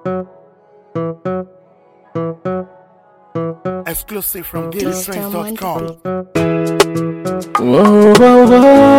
Exclusive from This time GaryFriends.com. Whoa, whoa,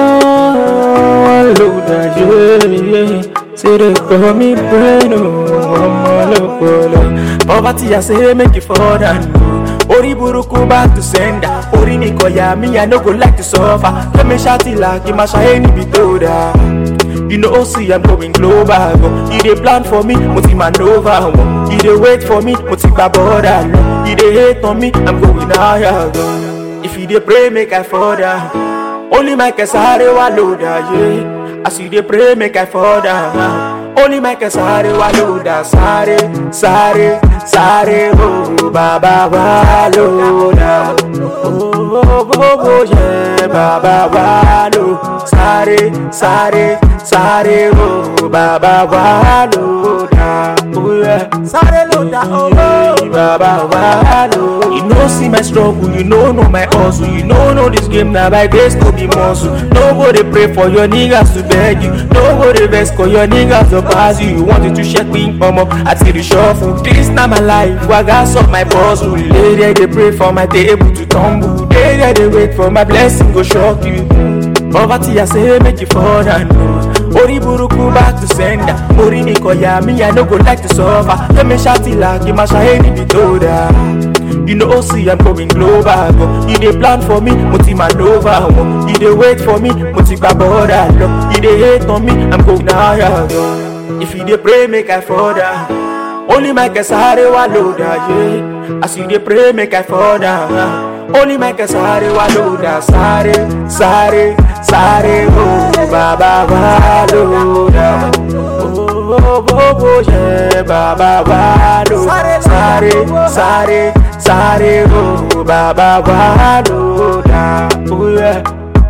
whoa, Luda, yeah, yeah. Say they call me brain, oh, I'm all up, Poverty, I say, make it for that, no. Ori buruku back to sender. Ori mi koya, me, I no go like to suffer. Let me shout it like, it must any be told, You know, see, I'm going global. Go. You dey plan for me, multi maneuver. Go. You dey wait for me, multi border. You dey hate on me, I'm going higher. Go. If you dey pray, make I fall down. Only my kesare wa loada, yeah. As you dey pray, make I fall down. Only my kesare wa loada, sare, sare, sare, oh, baba wa loada. Oh, oh, oh, oh, yeah, baba wa lo. Sare, sare, sare, oh, baba wa loada. Oh, yeah. Sare loada, oh, oh, baba wa lo. You know see my struggle, you know know my hustle, you know know this game now by grace go be muscle. Nobody pray for your niggas to beg you, nobody vex for your niggas to pass you. You wanted to check me, come up, I see the shuffle. This not my life, I got solve my puzzle. They there they pray for my table to tumble. They there they wait for my blessing go shock you. Poverty I say make you fall down. no. Ori buruku back to sender. Ori ni koya me I no go like to suffer. Let me shout it like my shaheni be told You know see I'm going global. Go. You dey plan for me, multi maneuver. Go. You dey wait for me, multi border. Go. You dey hate on me, I'm going higher. Go. If you dey pray, make I fall down. Only my kesare wa loada, yeah. As you dey pray, make I fall down. Only my kesare wa loada, sare, sare, sare, oh, baba wa loada. Oh, oh, oh, oh, yeah, baba wa loada. Sare, sare, sare, oh, baba wa loada. Oh, yeah.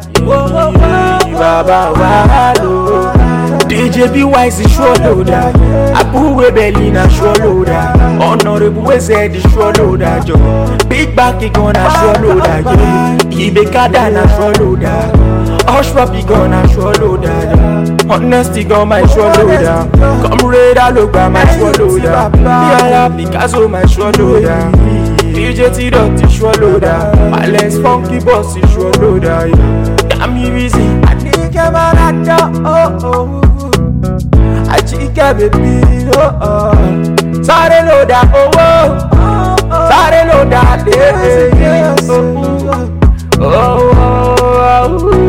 Baba wa loada. DJ be wise is sure loader. Abu Rebelli na sure loader. Honorable Weze the sure loader. Jo. Big back he gonna sure loader. Yeah. Ibe Kada na sure loader. Oshrop he gonna sure loader. Yeah. Honesty gon my sure loader. Come raid I look by my sure loader. Yala Picasso my sure loader. DJ T Dot is sure loader. Balance funky boss is sure loader. Yeah. Damn me busy. I need camarada. Oh oh. Àjíkẹ́ bèbí oh oh. Sáré ló dá owó, sáré ló dá lé. Oh, oh, oh, oh.